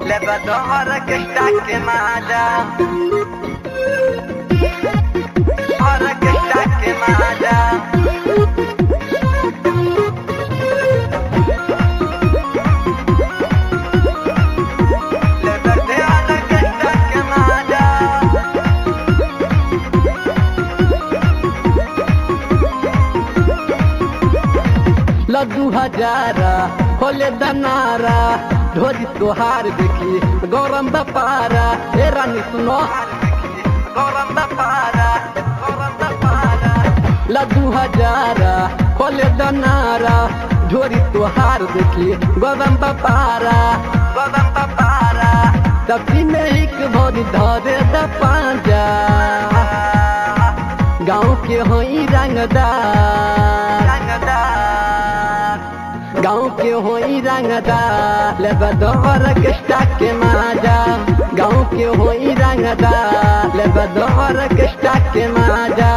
بدورك اشتاق ماذا بدورك اشتاق ماذا لبدورك اشتاق ماذا लड्डू हजारा खोले दनारा ढोरी तोहार देखी गौरम बपारा हे रानी सुनो गौरम दपारा गौरम दपारा लड्डू हजारा खोले दनारा ढोरी तोहार देखी गौरम बपारा गौरम दपारा सब्जी में एक भोरी धरे द पांजा गाँव के होई रंगदार रंगदार गाँव के होई रंगदार ले बदौर कष्टा के माजा गाँव के होई रंगदार ले बदौर कष्टा के माजा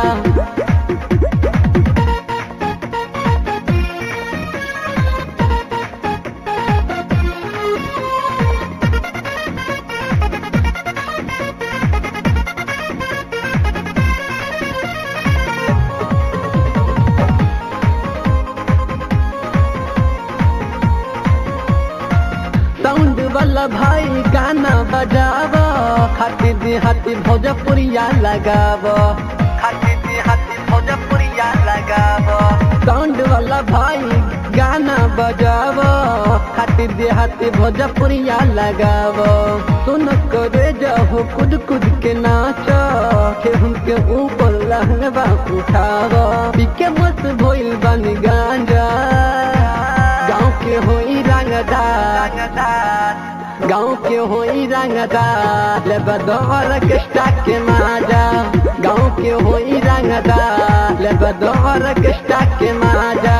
साउंड वाला भाई गाना बजाव खाती देहाती भोजपुरिया लगाव हाथी दी हाथी भोजपुरिया लगाव साउंड वाला भाई गाना बजाव खाती देहाती भोजपुरिया लगाव सुन करे जाओ कुद कुद के नाच केहू के ऊपर लहंगा उठाव पीके मत भइल बन गांजा गाँव के होई रंगदार रंगदार गाँव के होई रंगदार ले बदौर कष्टा के माजा गाँव के होई रंगदार ले बदौर कष्टा के माजा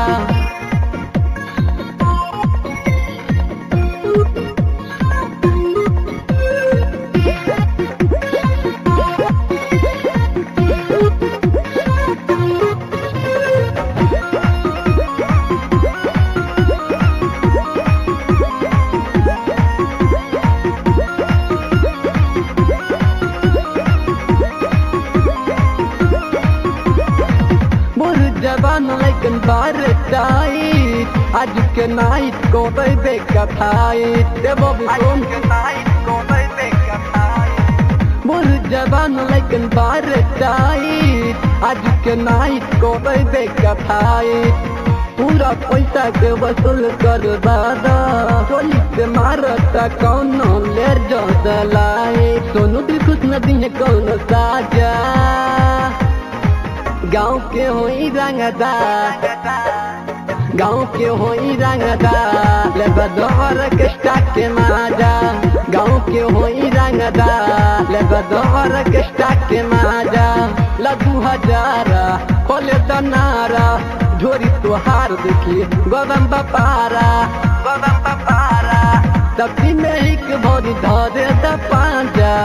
मोर जवान लेकिन बार टाइट आज के नाइट को बेबे कथाइट देवो आज सुन के नाइट को बैठे कथाई मोर जवान लेकिन बार टाइट आज के नाइट को बेबे कथाइट पूरा पैसा के वसूल कर दादा गोली से मारता कौनो लेर जो दलाई सोनू दिल खुश नदी है कौनो साजा गाँव के होई रंगदार रंगदार गाँव के होई रंगदार ले बदौर कष्टा के माजा गाँव के होई रंगदार ले बदौर कष्टा के माजा लड्डू हजारा खोले दनारा ढोरी तुहार देखी गोदम बपारा गौरम दपारा सब्जी में एक भोरी धरे द पांजा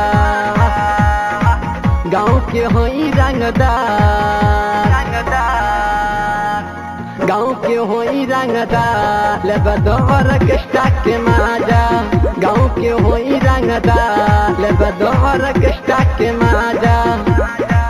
गाँव के होई रंगदार रंगदार गाँव के होई रंगदार ले बदौर कष्टा के माजा गाँव के होई रंगदार ले बदौर कष्टा के माजा राजा